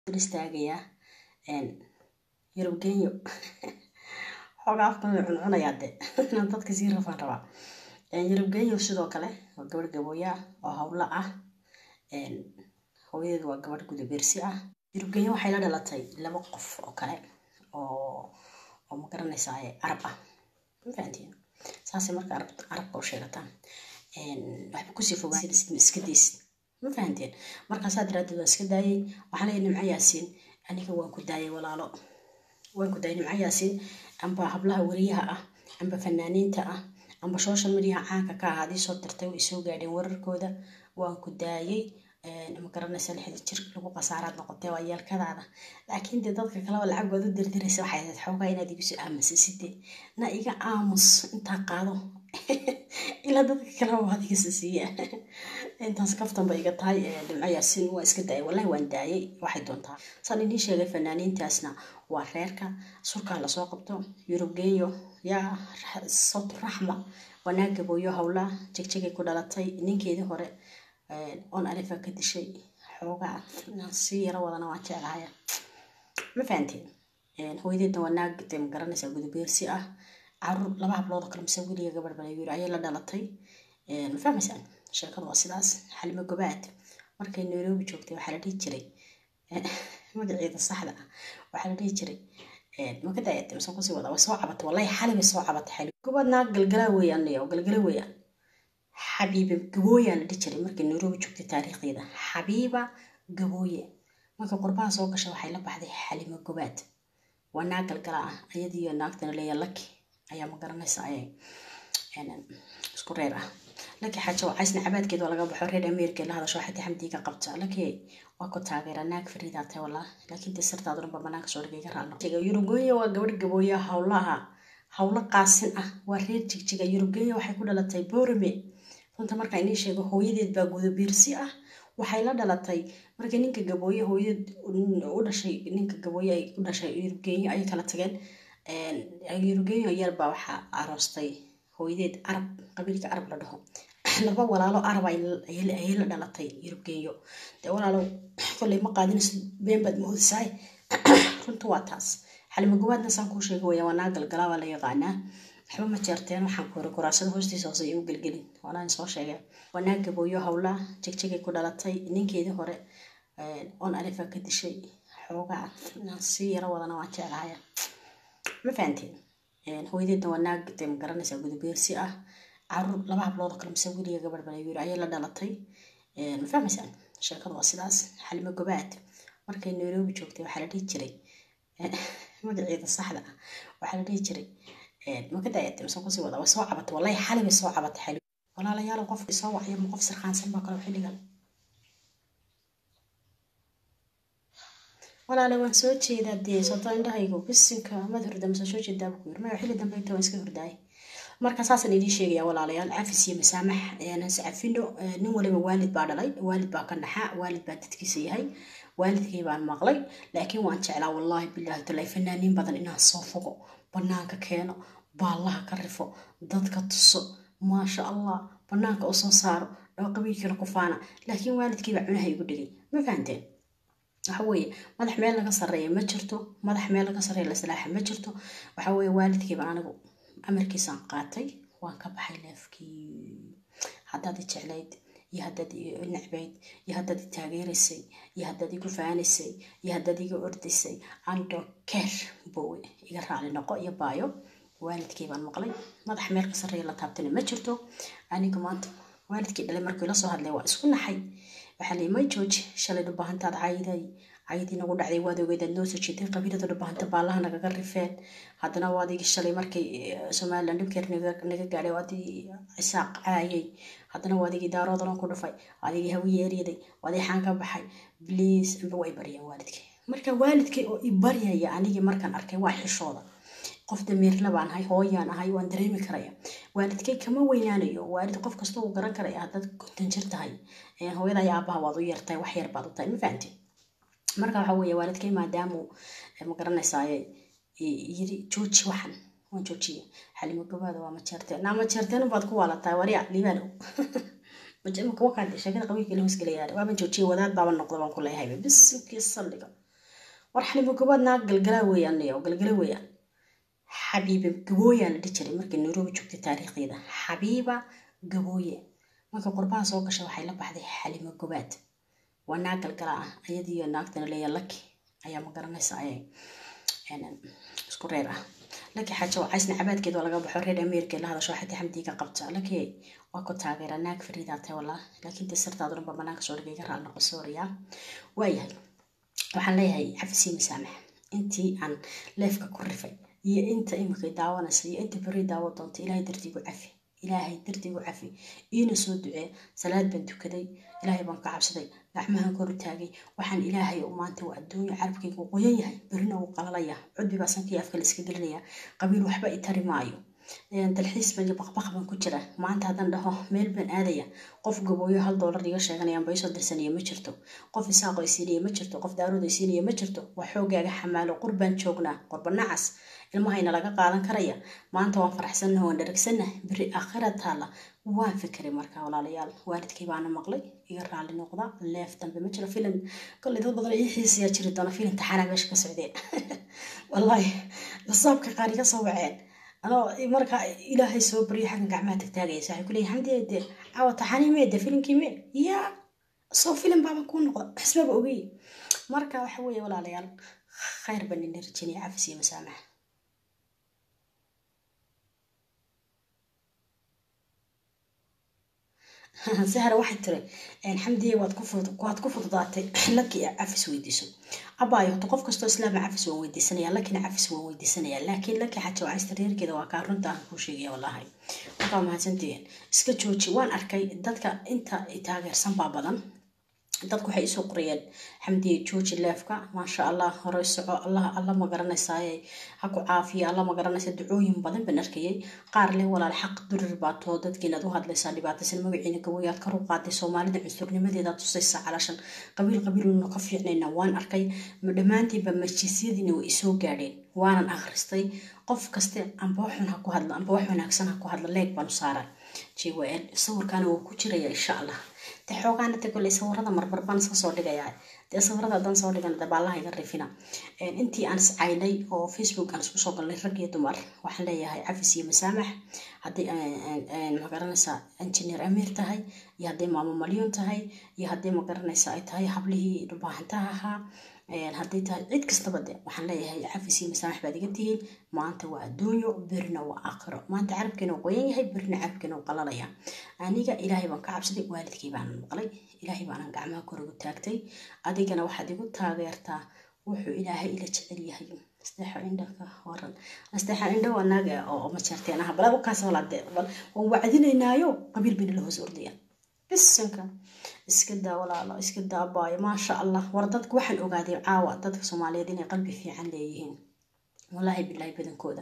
istaagayaa yurub genyo xoogaa afka way cuncunayaa de inaan dadka sii rafaan rabaa yurub genyo sidoo kale waa gabadh gabooya oo hawlo ah hooyadeedu waa gabadh gudabeersi ah yurub genyo waxay la dhalatay laba qof oo kale oo oo ma garanaysaa carab ah ma fahantiin saasay marka carabka u sheegataan waxba kusii fogaan iska daysid ma fahanteen markaasaa daraaddeed waan iska daayay waxaan leeyahay nimco yaasiin aniga waan ku daayay walaalo waan ku daayay nimco yaasiin amba hablaha wariyaha ah amba fanaaniinta ah amba social media caanka ka ah hadii soo dirtay way soo gaadheen wararkooda waan ku daayay ma garanaysa lixda jir lagu khasaaraad noqotay waa yeelkadaada laakiin dee dadka kaleba lacagood u dirdiraysa waxay ahayd xoogaa inaad igu soo aamusay sidee na iga aamus intaa qaado ilaa dadka kaleba waad iga sisiiya intaas kaftan bay iga tahay dhimco yaasiin waa iska daayay wallahi waan daayay waxay doontaa saan idiin sheegay fanaaniintaasna waa reerka surkaa lasoo qabto yurub geeyo yaa sawt raxma wanaa gabooyo howlaa jegjegay ku dhalatay ninkeedii hore on alifa ka dishay xoogaa inaan sii yaro wadana waan jeclahaya ma fahanteen hooyadeedna waa naag de ma garanaysaa gudubeersi ah caruur laba hablood oo kale mise weliga gabadh bala yiri ayay la dhalatay ma fahmaysaan sheekadu waa sidaas xalimo gobaad markay nairobi joogtay waxaa la dhihi jiray magaceeda saxda ah waxaa la dhihi jiray maka daayate mise kusii wada way soo cabatay wallahi xali bay soo cabatay xali gobaad naag galgalaa weeyaan oo galgala weeyaan xabiiba gabooyaa la dhihi jiray markay nairobi joogtay taariikhdeeda xabiiba gabooye marka qurbaha soo gashay waxay la baxday xalimo gobaad waa naag galgala ah ayadiiyo naagtana leeya laki ayaa ma garanaysa isku reer ah laki xajo caysna cabaadkeed waa laga baxo reer america la hadasho xatii xamdiga qabta laki waa ku taageera naag fariidaa tahay wallah laakiin dee sirtaadu dhanba banaanka soo dhigay ga raalno yurugooya waa gabadh gabooya howlaha howlo qaasin ah waa reer jigjiga yurugooya waxay ku dhalatay borome runta markaa inii sheego hooyadeed baa gudabiirsi ah waxay la dhalatay markii ninka gabooye hooyadeed u dhashay ninka gabooye ay u dhashay yurubgeeyo ayay kala tageen yurubgeeyo yarbaa waxaa aroostay hooyadeed carab qabiilka carab la dhaho laba walaalo arab ayay la dhalatay yurubgeeyo dee walaalo kolley ma qaadinayso been baad moodisaay runta waa taas xalimo gobaadna saan kuu sheega waya waa naa galgalaa waa la yaqaanaa waxba ma jeerteen waxaan ku hore kuraasada hoostiisa hoose igu gelgelin waanaan soo sheegay wanaa gabooyo howlaa jegjegay ku dhalatay ninkeedii hore on alifa ka dishay xoogaa inaan sii yaro wadana waan jeclahaya ma fahanteen hooyadeedna waa naag de ma garanaysaa gudabeersi ah caruur laba hablood oo kale mise weliga gabadh bala yiri ayay la dhalatay ma fahmaysaan sheekadu waa sidaas xalimo gobaad markay nairobi joogtay waxaa la dhihi jiray magaceeda saxda ah waxaa la dhihi jiray maka daayate mise kusii wada way soo cabatay wallahi xali bay soo cabatay xali walaalayaal qof soo wacyo ma qof sirqaansan baa kale xilligan walaale waan soo jeedaa dee soto indhahaygu bisinka mad hurda mise soo jeedaa buu yiri maya xilli dambe inta waan iska hurdaay marka saasaan idiin sheegaya walaalayaal cafis iyo masaamax nas cafino nin waliba waalid baa dhalay waalid baa ka naxa waalid baa dadkiisa yahay waalidkay baan maqlay laakiin waan jeclaa wallaahi bilaahi talaahi fanaaniin badan inaan soo fogo banaanka keeno baallaha ka rifo dadka tuso maasha allah banaanka u soo saaro dhoo qabiilkiina ku faana laakiin waalidkiiba cunaha igu dhigay ma fahanteen waxa weeye madax meel laga sarreeya ma jirto madax meel laga sarreeya laslaaxa ma jirto waxa weeye waalidkiiba anigu amarkiisaan qaatay waan ka baxay leefkii haddaad i jeclayd iyo haddaad i necbayd iyo haddaad i taageeraysay iyo haddaad igu faanaysay iyo haddaad iga ordaysay ando keer bowe iga raali noqo iyo baayo waalidkii baan maqlay madax meel ka sarreeya la taabtana ma jirto anigu maanta waalidkii dhalay markii lasoo hadlay waa isku naxay waxaa lii may jooji shalay dhubaahantaad cayday caydii nagu dhacday waad ogeedaad noo soo jeeday qabiilada dhubahanta baallaha nagaga rifeen haddana waad igi shalay markay somaliland dhibkeer naga gaadhay waad isaaq caayay haddana waad igi daaroodalan ku dhufay waad igi hawiye eryaday waad ii xaan ka baxay bliis amba waa i baryeen waalidkay marka waalidkay oo i baryaya anigii markaan arkay waa xishooda qof damiirla baan ahay hooyaan ahay waan dareemi karaya waalidkay kama weynaanayo waalid qof kasta uu garan karaya haddaad kontan jir tahay hooyada iyo aabaha waad u yartahay wax yar baad u tahay ma fahanti marka waxa weeye waalidkay maadaamuu ma garanaysaaye yiri jooji waxan waan joojiye xalimo gabaada waa majeerteen naa majeerteen baad ku waalataa warya liibaanow wakaad sheekada qabiilka la hoosgelayaa waaban joojiye wadaad baaban noqda baan ku leeyahay bisinkii saldhiga war xalimo gobaad naag galgalaa weeyaan niyo galgala weeyaan xabiiba gabooyaa la dhihi jiray markay nairobi joogtay taariikhdeeda xabiiba gabooye marka qurbaha soo gashay waxay la baxday xalimo gobaad waa naag galgala ah ayadiiyo naagtana leeya laki ayaa ma garanaysa ayay isku reer ah laki xaajo caysna cabaadkeed waa laga baxo reer ameerika la hadasho xatii xamdiga qabta laki waa ku taageera naag fariidaa tahay wallah laakiin dee sirtaadu dhanba banaanka soo dhigay ga raal noqo sooriya waayahay waxaan leeyahay cafisii masaamax intii aan leefka ku rifay iyo inta imika daawanaysa iyo inta beri daawo doonta ilaahay dartiigu cafi ilaahay dartiigu cafi iina soo ducee salaad baan tukaday ilaahay baan ka cabsaday gacmahan kor taagay waxaan ilaahay u maanta waa adduunyo carabkayga uu qoyan yahay berina uu qalalaya cudbi baa sankii afka la iska gelinaya qabiil waxba i tari maayo dalxiis ban iyo baqbaq baan ku jira maanta haddaan dhaho meel baan aadaya qof gabooyo hal doolar iga sheeganaya amba isoo dirsanaya ma jirto qof isaaqo isiinaya ma jirto qof daarooda isiinaya ma jirto waa xoogaaga xamaalo qurbaan joognaa qurba nacas ilmahayna laga qaadan karaya maanta waan faraxsannaha waan dharagsannaha beri aakhira taalla waan fikiray marka walaalayaal waalidkay baana maqlay iga raali noqda leef dambe ma jiro filan kolley dad badan ii xiisayaa jiri doona filan taxanaa meesha ka socdeen wallaahi lasaabka qaar iga soo waceen anoo marka ilaahay soo baryo xaggan gacmaha tagtaagaysa waxay kuleeyihin xamdiye dee caawa taxanii mee dee filinkii mee yaa soo filim baaba kuu noqda xisbaba ogey marka waxa weeye walaalayaal khayr baan ina rajinaya cafis iyo masaamaxa sahra waxay tiri xamdiye waad ku fududaatay laki cafis weydiiso abaayo hota qof kastoo islaama cafis waan weydiisanaya lakina cafis waan weydiisanaya laakiin laki xaja wacaysta reerkeeda waa kaa runta aan kuu sheegaya wallaahi markaa mahadsantihiin iska jooji waan arkay dadka inta taageersan baa badan dadku waxay isoo qorayeen xamdiye jooji leefka maasha allah horey soco allah alla ma garanaysaaye ha ku caafiya alla ma garanaysa ducooyin badan baan arkayay qaar leh walaal xaq durir baatoo dadkiinaad u hadlaysaa dhibaataysan magaciina gawayaad kar u qaaday soomaalida cunsurnimadeeda tusaysa calashan qabiil qabiilna ka fiicnayna waan arkay dhammaantiinba majiisyadiina way isoo gaadheen waanan akhristay qof kaste amba waxun ha ku hadlo amba wax wanaagsan ha ku hadlo leeg baan u saaray jwl sawirkaana wuu ku jiraya insha allah de xoogaana de kolley sawirada marmar baan iska soo dhigayaa dee sawirada haddaan soo dhigana de baallaha iga rifina intii aan iscaynay oo facebook aan isku soo galnay rag iyo dumar waxaan leeyahay cafis iyo masaamax haddii magaranaysaa engineer amiir tahay iyo hadday maamo malyuun tahay iyo hadday magaranaysa ay tahay hablihii dhubaahantaha ahaa hadday tahay cid kastaba de waxaan leeyahay cafis iyo masaamax baad iga tihiin maanta waa adduunyo berina waa aakhiro maanta carabkeena uu qoyan yahay berina carabkeena uu qalalaya aniga ilaahay baan ka cabsaday waalidkay baanan maqlay ilaahay baanan gacmaha kor ugu taagtay adigana waxaad igu taageertaa wuxuu ilaahay ila jecel yahay asteexo indhaka waran asteexa indho waa naaga oo majeerteen ah bala ukaas walaade waan wacdinaynaayo qabiil bayna la hoos ordayaan bisanka iska daa walaalo iska daa baayo maasha allah war dadka waxaan ogaaday caawa dadka soomaaliyeed inay qalbi fiican leeyihiin walaahi bilaahi badankooda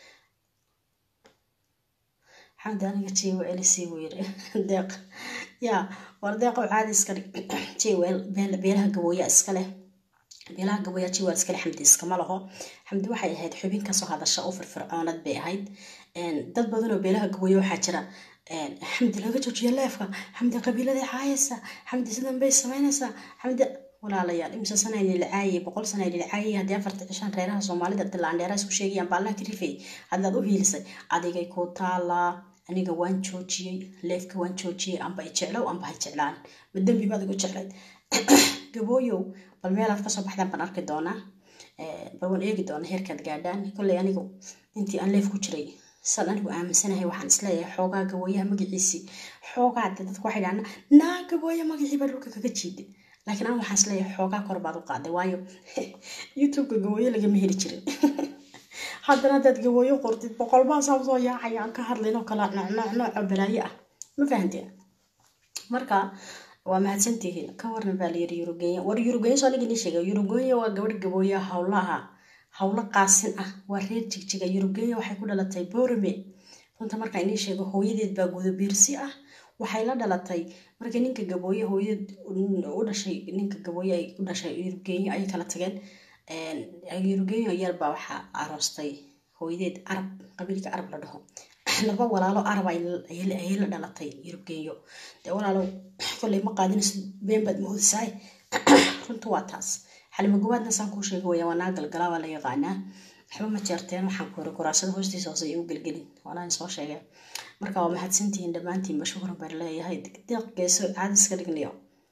xamdi aniga jwl sii weyre deeq yaa war deeqow caadi iska dhig jwl beelaha gabooya iska leh beelaha gabooya jwl iska leh xamdi iskama laho xamdi waxay ahayd xubin kasoo hadasha u firfircoonad bay ahayd dad badan oo beelaha gabooya waxaa jira xamdi laga joojiya leefka xamdi qabiiladay caayaysa xamdi sidan bay samaynaysaa xamdi walaalayaal imse sana lilcaayay boqol sana lilcaayay haddii afarta cishaan reeraha soomaalida dilaandheera isku sheegayaan baallaha karifay haddaad u hiilisay adigay ku taalaa aniga waan joojiyey leefka waan joojiyey amba i jeclow amba ha jeclaan ma dembi baad igu jeclayd gabooyow bal meelaad kasoo baxdaan baan arki doonaa bal waan eegi doonaa heerkaad gaadhaan kolley anigu intii aan leef ku jiray san anigu aaminsanahay waxaan isleeyahay xoogaa gabooyaha magaciisii xoogaa de dadku waxay dhahaan naa gabooya magacii baa dhulka kaga jiiday laakiin an waxaan isleeyahay xoogaa kor baad u qaaday waayo youtubeka gabooyo lagama heli jirin haddana haddaad gabooyo qortid boqolbaasaa soo yaacaya aan ka hadlayn oo kala noocnooc nooco balaayo ah ma fahanteen marka waa mahadsantihiin ka warna baa layiri yurugenya war yurugenya soo aniga nii sheegay yurugenya waa gabadh gabooya howlaha howlo qaasin ah waa reer jigjiga yurugenya waxay ku dhalatay borame runta markaa inii sheego hooyadeed baa gudabiirsi ah waxay la dhalatay markii ninka gabooye hooyadeed u dhashay ninka gabooye ay u dhashay yurugenya ayay kala tageen yurugenya yarbaa waxaa aroostay hooyadeed arab qabiilka arab la dhaho laba walaalo arab ayay la dhalatay yurubgenyo dee walaalo kolley ma qaadinayso been baad moodisaay runta waa taas xalimo gobaadna saan kuu sheega waya waa naa galgalaa waa la yaqaanaa waxba ma jeerteen waxaan ku hore kuraasada hoostiisa hoose igu gelgelin waanaan soo sheegay marka waa mahadsantihiin dhammaantiin mashhuuran baan leeyahay deeq geeso caadis ka dhignayo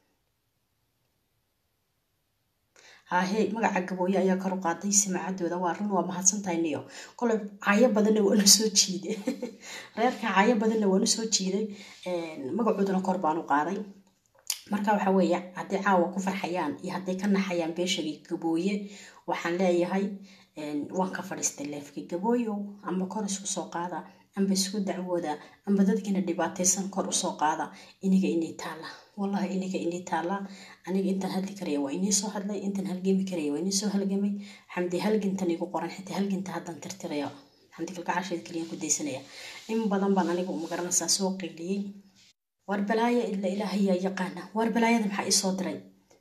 haahey magaca gabooye ayaa kor u qaaday simacadooda waa run waa mahadsantahay niyo koley cayo badanna waanu soo jiiday reerka cayo badanna waanu soo jiiday magacooduna kor baan u qaaday marka waxa weeye hadday caawa ku farxayaan iyo hadday ka naxayaan beeshagii gabooye waxaan leeyahay waan ka fadhiistay leefkii gabooyow amba kor isku soo qaada amba isku dacwooda amba dadkiina dhibaataysan kor usoo qaada iniga inay taala wallahi iniga inay taala aniga intaan hadli karaya waa inii soo hadlay intaan halgami karaya waa inii soo halgamay xamdi halgintan igu qoran xitaa halginta haddan tirtiraya xamdi kalgacasheed keliyan ku daysanaya in badan baan aniga umagaranaysaa soo qeyliyey war balaaya ila ilaahayaa yaqaana war balaayada maxaa isoo diray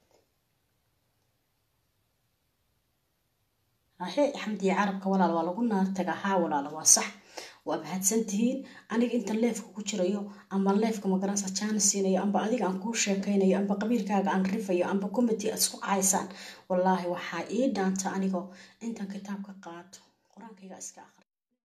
ahe xamdiya carabka walaal waa lagu naartagaa haa walaala waa sax waa mahadsantihiin aniga intan leefka ku jirayo amba leefka magaransa jaana siinayo amba adiga aan kuu sheekaynayo amba qabiilkaaga aan rifayo amba comity aad isku caysaan wallaahi waxaa ii dhaanta anigoo intan kitaabka qaato qur-aankayga iska aqri